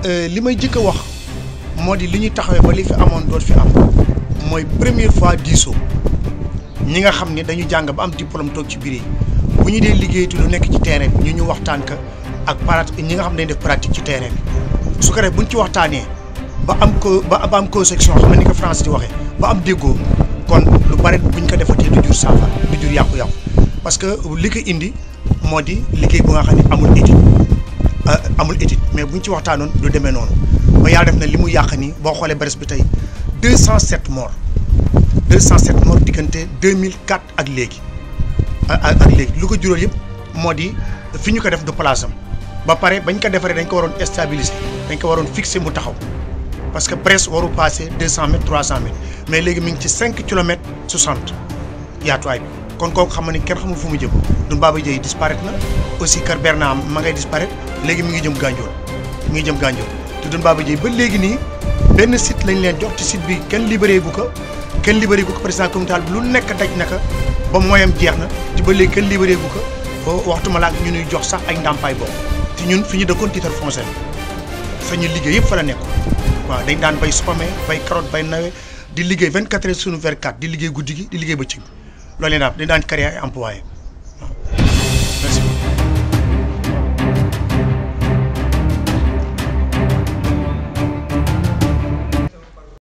li may jëkk a wax moo di li ñuy taxawee ba li fi amoon doot fi am mooy première fois diisoo ñi nga xam ne dañu jàng ba am diplôme toog ci biir yi bu ñu dee liggéeyatu lu nekk ci terrain bi ñu ñu waxtaan ka ak parat ñi nga xam ne dañu def pratique ci terrain bi su ko def bu ñu ci waxtaanee ba am ko ba am conception xam ne ni ko France di waxee ba am déggoo kon lu bare bu ñu ko defatee du jur saafara du jur yàqu-yàqu parce que li ko indi moo di liggéey bu nga xam ne amul étude amul étude mais bu ñu ci waxtaanoon du demee noonu ba yàlla def na li mu yàq nii boo xoolee Brest bi tey 207 morts 207 morts diggante 2004 ak léegi ak ak léegi lu ko jural yëpp moo di fi ñu ko def du place am ba pare bañ ko defaree dañ ko waroon stabiliser dañ ko waroon fixer mu taxaw parce que Brest waru passé 200 mètres 300 mètres mais léegi mi ngi ci 5 kilomètres 60 yaatuwaay bi kon kooku xam ni kenn xamul fu mu jëm Doudou Baba Dieye disparaître na aussi Kër Bernard ma ngay disparaître léegi mi ngi jëm Gandiol mi ngi jëm Gandiol te Doudou Baba Dieye ba léegi nii benn site lañ leen jox ci site bi kenn libéré gu ko kenn libéré gu ko président communal bi lu nekk daj naka ba moyam jeex na ci ba léegi kenn libéré gu ko ba waxtu ma laak ñu ñuy jox sax ay ndàmpaay boobu te ñun fi ñu dëkkoon titre foncier fa ñu liggéey yëpp fa la nekkoon waaw dañ daan bay supame bay carotte bay nawe di liggéey 24 heures sur 24 di liggéey guddi gi di liggéey bëccëg loolu leen daal dañ daan créer ay employés